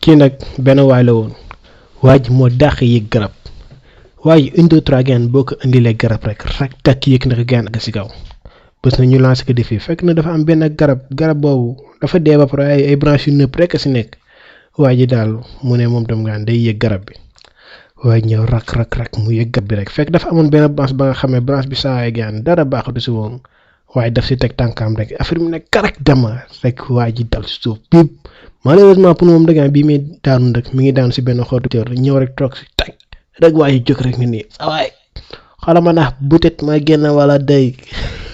kii nag benn waay la woon waa ji moo dàq yéeg garab waa ji une deux trois gaan boo ko indilee garab rek rek takk yéeg na ko gaan ak si kaw bés na ñu lancé ko défi fekk na dafa am benn garab garab boobu dafa dee ba pare ay ay branches yu nëpp rek a si nekk waa ji daal mu ne moom tam gaan day yéeg garab bi waaye ñëw rak rak rak mu yëg garab bi rek fekk dafa amoon benn branche ba nga xam ne branche bi saa gaan dara baaxatu si woon waaye daf si teg tànkaam rek affaire bi ne karak dama rek waa ji dal si suuf biib malheureusement pour moom dagaan bii muy daanu rek mi ngi daanu si benn xottu tër ñëw rek toog si teg rek waa ji jóg rek ni nii sa waay xala ma nax butet ma génn wala day